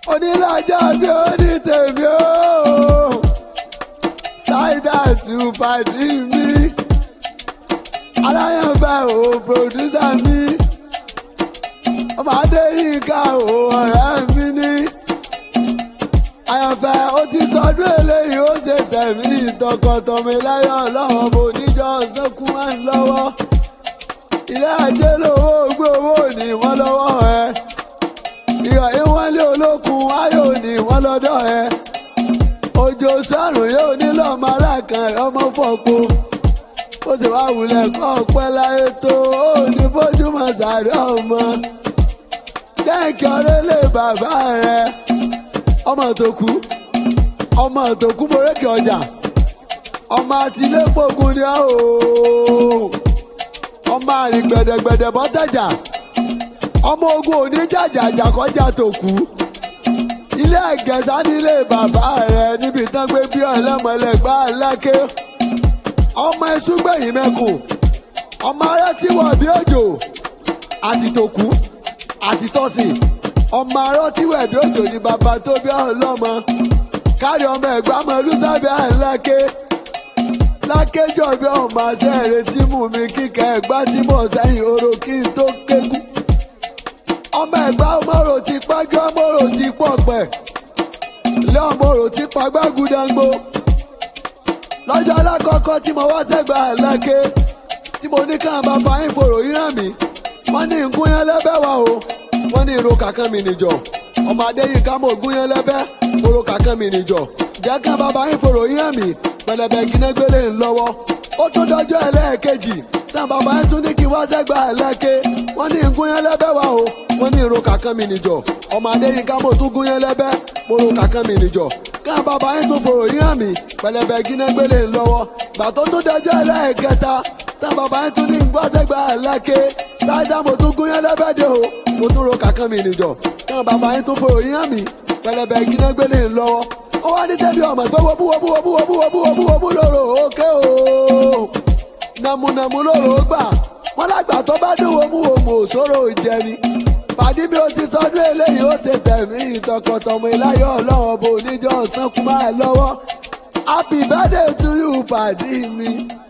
onílàjà bí ó ní tèmi ó ṣáìdà tù pàdé mi aláyànfẹ́ ò pòdúsà mi ọmọ adéyínká ò ọ̀rẹ́ mi ní àyànfẹ́ ó ti sọdún eléyìí ó ṣe tẹ̀mí tọkọtọmọ láyọ̀ ọlọ́wọ́ bò níjọ́ sọ́kún wá ń lọ́wọ́ ilé ajé lówó gbé owó ní wọ́n lọ́wọ́ ẹ ìyọ̀ ìwọ́nlé olókun ayọ̀ ní wọ́n lọ́dọ̀ ẹ òjò sọ́run yóò nílò ọmọ alákan ọmọ fọ́pọ̀ ó sì wá wulẹ̀ kọ́ ọpẹ́ láyé tó ó ní bójúmọ̀ sàárẹ̀ ọmọ kẹ́ǹkì ọ̀rẹ́lẹ̀ bàbá rẹ ọmọ tó kú ọmọ tó kú borékè ọjà ọmọ àtìlẹ́pọ̀gùn ni ó ọmọ àrìn gbẹ̀dẹ̀gbẹ̀dẹ̀ bọ́tẹ̀jà ọmọ ogun oníjàjàjà kọjá tó kú ilé ẹ̀gẹ̀sà nílé bàbá rẹ níbi tán gbé bí ọlọ́mọlẹ́gbà lákè ọmọ ẹ̀sùngbẹ̀yìn mẹ́kùn ọmọ arẹ tí wọ̀ bí òjò àti tòkú àti tọ́sìn ọmọ arọ tí wẹ̀ bí òjò ní bàbá tó bí ọlọ́mọ kárí ọmọ ẹ̀gbá mọ olùsábẹ́ àlákè lákéjọ bí ọmọ àṣẹ ìrètí mú mi kíkẹ́ ẹ̀gbá tí mò ń sẹ́yìn oró kí n tó kékú ọmọ ẹ̀gbá ọmọrò ti pẹ́jọ́ ọmọrò ti pọ̀ pẹ̀ ilé ọmọrò ti pagbá gúdángbó lọ́jọ́ alákọ̀ọ́kọ́ tí mo wá sẹ́gbà lákè tí mo ní ká bàbá yín fòrò yín hàn mí wọ́n ní nkúnyán lẹ́bẹ̀ wá o wọ́n ní irun kàkán mi nìjọ ọmọ adéyínká mo gúnyán lẹ́bẹ̀ fòrò kàkán mi nìjọ jẹ́ ká bàbá yín fòrò yín hàn mí pẹlẹbẹ gínégbélé ńlọ́wọ́ ó tún dọjọ́ ẹlẹ́ẹ̀kejì tá bàbá yín tún ní kí wá sẹ́gbà lákè wọ́n ní nkúnyán lẹ́bẹ̀ wá o wọ́n ní irun kàkán mi nìjọ ọmọ adéyínká mo tún gúnyán lẹ́bẹ̀ fòrò kàkán mi nìjọ ká bàbá yín tún fòrò yín hàn mí pẹlẹbẹ gínégbélé ńlọ́wọ́ gbà tó tún dọjọ́ ẹlẹ́ẹ̀kẹta tá bàbá yín tún ní gbọ́sẹ̀gbà lákè sáádà mo tún gúnyán lẹ́bẹ̀dẹ̀ o mo tún ro kàkán mi nìjọ ká bàbá yín tún fòrò yín hàn mí pẹlẹbẹ gínégbélé ńlọ́wọ́ ó wá ní sẹ́bi ọmọ pé wọ́bú wọ́bú wọ́bú wọ́bú wọ́bú wọ́bú wọ́bú lóró òkè o nàmúnàmú lóró gbà wọ́n lágbà tó bá dùn wọ́mú wọ́mú òṣòro ìjẹni pàdé bí o ti sọdún eléyìí ó ṣe tẹ̀mí ìtọkọtọmọ ìláyọ̀ ọlọ́wọ́ bò níjọ́ ọ̀sán kú máa lọ́wọ́ happy birthday to you pàdé mi.